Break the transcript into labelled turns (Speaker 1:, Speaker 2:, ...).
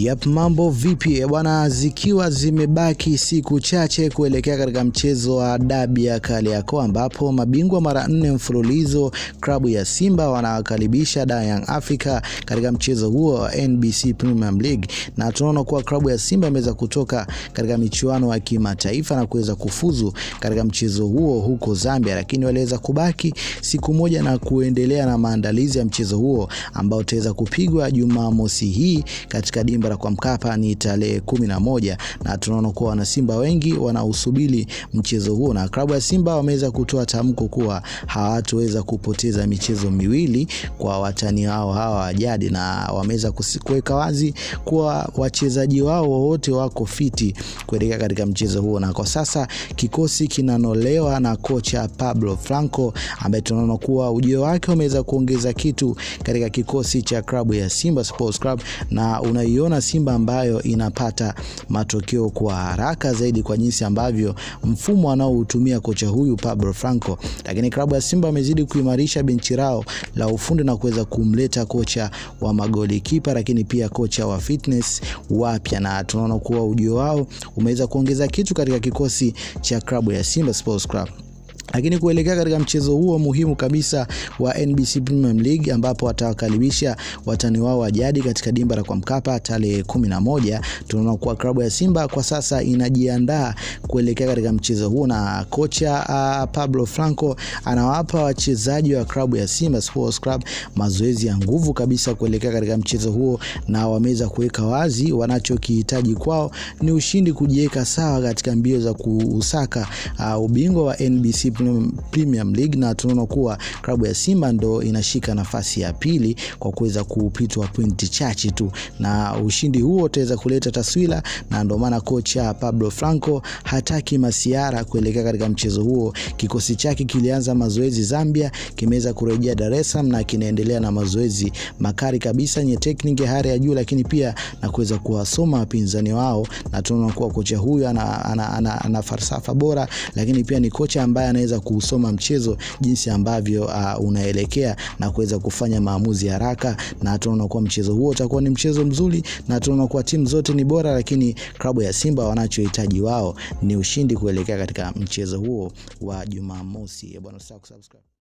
Speaker 1: Yap, mambo vipi bwana, zikiwa zimebaki siku chache kuelekea katika mchezo wa dabi ya Kariakoo ambapo mabingwa mara nne mfululizo klabu ya Simba wanawakaribisha Young Africa katika mchezo huo wa NBC Premier League, na tunaona kuwa klabu ya Simba imeweza kutoka katika michuano ya kimataifa na kuweza kufuzu katika mchezo huo huko Zambia, lakini waliweza kubaki siku moja na kuendelea na maandalizi ya mchezo huo ambao utaweza kupigwa Jumamosi hii katika dimba la kwa Mkapa ni tarehe kumi na moja na tunaona kuwa wanasimba wengi wanausubiri mchezo huo, na klabu ya Simba wameweza kutoa tamko kuwa hawatoweza kupoteza michezo miwili kwa watani wao hawa wa jadi, na wameweza kuweka wazi kuwa wachezaji wao wote wako fiti kuelekea katika mchezo huo, na kwa sasa kikosi kinanolewa na kocha Pablo Franco ambaye tunaona kuwa ujio wake umeweza kuongeza kitu katika kikosi cha klabu ya Simba Sports Club, na unaiona Simba ambayo inapata matokeo kwa haraka zaidi kwa jinsi ambavyo mfumo anaoutumia kocha huyu Pablo Franco. Lakini klabu ya Simba amezidi kuimarisha benchi lao la ufundi na kuweza kumleta kocha wa magoli kipa, lakini pia kocha wa fitness wapya, na tunaona kuwa ujio wao umeweza kuongeza kitu katika kikosi cha klabu ya Simba Sports Club lakini kuelekea katika mchezo huo muhimu kabisa wa NBC Premier League ambapo watawakaribisha watani wao wa jadi katika dimba la kwa Mkapa tarehe kumi na moja, tunaona kuwa klabu ya Simba kwa sasa inajiandaa kuelekea katika mchezo huo, na kocha uh, Pablo Franco anawapa wachezaji wa klabu ya Simba Sports Club mazoezi ya nguvu kabisa kuelekea katika mchezo huo, na wameweza kuweka wazi wanachokihitaji kwao ni ushindi, kujiweka sawa katika mbio za kuusaka uh, ubingwa wa NBC Premier League na tunaona kuwa klabu ya Simba ndo inashika nafasi ya pili kwa kuweza kupitwa pointi chache tu, na ushindi huo utaweza kuleta taswira, na ndio maana kocha Pablo Franco hataki masiara kuelekea katika mchezo huo. Kikosi chake kilianza mazoezi Zambia, kimeweza kurejea Dar es Salaam na kinaendelea na mazoezi makali kabisa yenye tekniki ya hali ya juu, lakini pia na kuweza kuwasoma wapinzani wao, na tunaona kuwa kocha huyu ana, ana, ana, ana falsafa bora, lakini pia ni kocha ambaye anaweza kuusoma mchezo jinsi ambavyo uh, unaelekea na kuweza kufanya maamuzi haraka, na tunaona kuwa mchezo huo utakuwa ni mchezo mzuri, na tunaona kuwa timu zote ni bora, lakini klabu ya Simba wanachohitaji wao ni ushindi kuelekea katika mchezo huo wa Jumamosi. Bwana, usisahau kusubscribe.